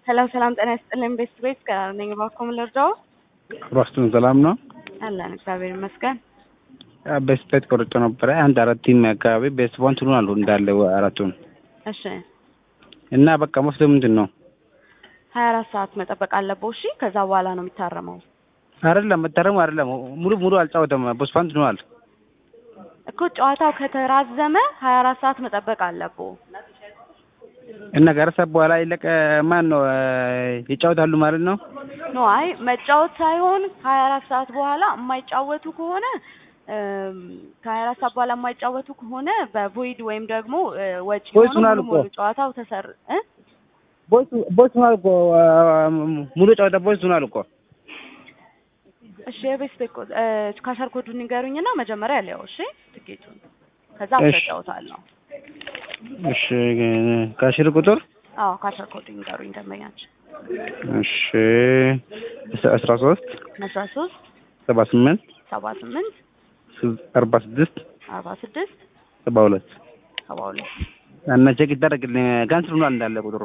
ሰላም ሰላም፣ ጤና ይስጥልኝ። ቤስት ቤት ጋር ነኝ። እባክዎ ምን ልርዳዎ? ራስቱን ሰላም ነው? አለን እግዚአብሔር ይመስገን። ቤስት ቤት ቆርጬ ነበረ። አንድ አራት ቲም አካባቢ ቤስት ቦንት ሆኑ አሉ እንዳለ አራቱን እሺ፣ እና በቃ መፍትሄው ምንድን ነው? ሀያ አራት ሰዓት መጠበቅ አለበው። እሺ፣ ከዛ በኋላ ነው የሚታረመው አይደለም መታረሙ አይደለም ሙሉ ሙሉ አልጫወተም። ቦስፋንት ነዋል እኮ ጨዋታው ከተራዘመ ሀያ አራት ሰዓት መጠበቅ አለበው። እና ከአራት ሰዓት በኋላ ይለቀ ማን ነው ይጫወታሉ ማለት ነው? ኖ አይ መጫወት ሳይሆን ከሀያ አራት ሰዓት በኋላ የማይጫወቱ ከሆነ ከሀያ አራት ሰዓት በኋላ የማይጫወቱ ከሆነ በቮይድ ወይም ደግሞ ወጪ ቦይስ ሆኖ ሆኗል ሙሉ እኮ። ሙሉ ጨዋታው ተሰር እ ቦይስ ሆኗል እኮ ሙሉ ጨዋታ ቦይስ ሆኗል እኮ። እሺ የቤስት ቤት ኮድ ካሸር ኮዱን ንገሩኝና መጀመሪያ ሊያው እሺ ትኬቱን ከዛ እሺ። አስረዳውታለሁ። እሺ ካሽር ቁጥር አዎ ካሸር ኮዱን ንገሩኝ ደንበኛችን እሺ አስራ ሶስት አስራ ሶስት ሰባ ስምንት ሰባ ስምንት አርባ ስድስት አርባ ስድስት ሰባ ሁለት ሰባ ሁለት እና ቼክ ይደረግልኝ ካንስል ሆኗል እንዳለ ቁጥሩ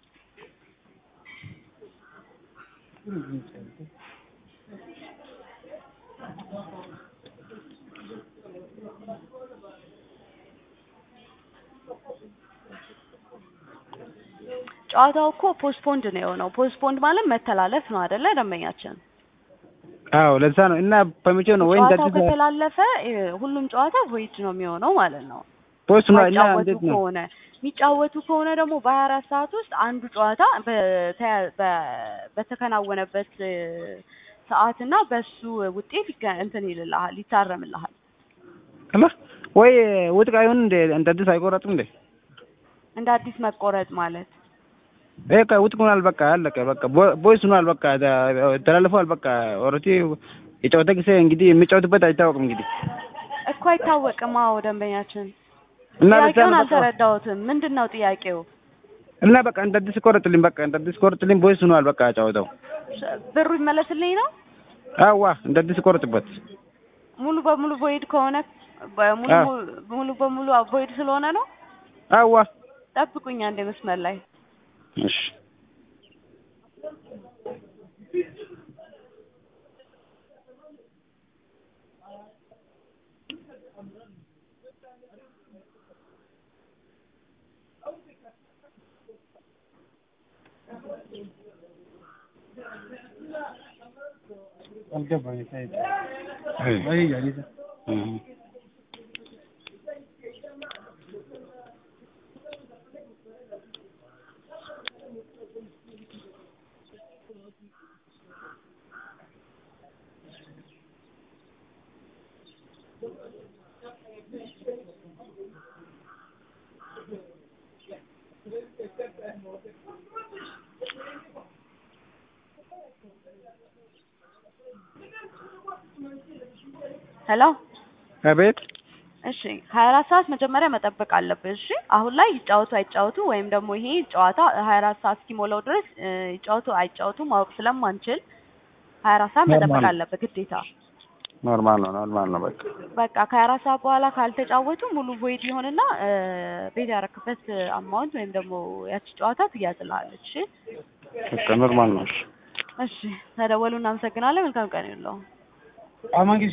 ጨዋታው እኮ ፖስትፖንድ ነው የሆነው። ፖስትፖንድ ማለት መተላለፍ ነው አይደለ ደንበኛችን? አዎ ለዛ ነው እና በመቼ ነው ወይ ጨዋታው እንደዚህ ከተላለፈ እ፣ ሁሉም ጨዋታ ቮይድ ነው የሚሆነው ማለት ነው። ፖስት ነው እና የሚጫወቱ እንዴት ነው ከሆነ የሚጫወቱ ከሆነ ደግሞ በሀያ አራት ሰዓት ውስጥ አንዱ ጨዋታ በተያ- በ- በተከናወነበት እ፣ ሰዓትና በሱ ውጤት ይገ- እንትን ይልልሃል ይታረምልሃል። አላ ወይ ውጥቅ አይሆን እንደ እንደ አዲስ አይቆረጥም እንዴ? እንደ አዲስ መቆረጥ ማለት በቃ ውጥቅ ሆኗል። በቃ አለቀ። በቃ ቦ- ቦይስ ሆኗል። በቃ ተ- ተላልፈዋል። በቃ ኦልሬዲ የጨዋታ ጊዜ እንግዲህ የሚጫወትበት አይታወቅም እንግዲህ እኮ አይታወቅም። አዎ ደንበኛችን እና ለዛ ጥያቄውን ነው በቃ አልተረዳሁትም። ምንድን ነው ጥያቄው? እና በቃ እንደ አዲስ ቆረጥልኝ። በቃ እንደ አዲስ ቆረጥልኝ። ቦይስ ሆኗል። በቃ ጨዋታው ብሩ ይመለስልኝ ነው አዋ እንደ አዲስ ቆረጥበት። ሙሉ በሙሉ ቮይድ ከሆነ በሙሉ አዎ። ሙሉ በሙሉ ቮይድ ስለሆነ ነው። አዋ ጠብቁኝ አንዴ መስመር ላይ እሺ እም። ሄሎ። አቤት እሺ ሀያ አራት ሰዓት መጀመሪያ መጠበቅ አለብህ። እሺ አሁን ላይ ይጫወቱ አይጫወቱ ወይም ደግሞ ይሄ ጨዋታ ሀያ አራት ሰዓት እስኪሞላው ድረስ እ፣ ይጫወቱ አይጫወቱ ማወቅ ስለማንችል ሀያ አራት ሰዓት መጠበቅ ኖርማል። አለብህ ግዴታ። ኖርማል ነው። ኖርማል ነው። በቃ በቃ ከሀያ አራት ሰዓት በኋላ ካልተጫወቱ ሙሉ ቮይድ ይሆንና እ፣ ቤት ያረክበት አማውንት ወይም ደግሞ ያቺ ጨዋታ ትያዝልሃለች። እሺ በቃ ኖርማል ነው። እሺ እሺ ተደወሉ። እናመሰግናለን። መልካም ቀን ይሁንልዎ።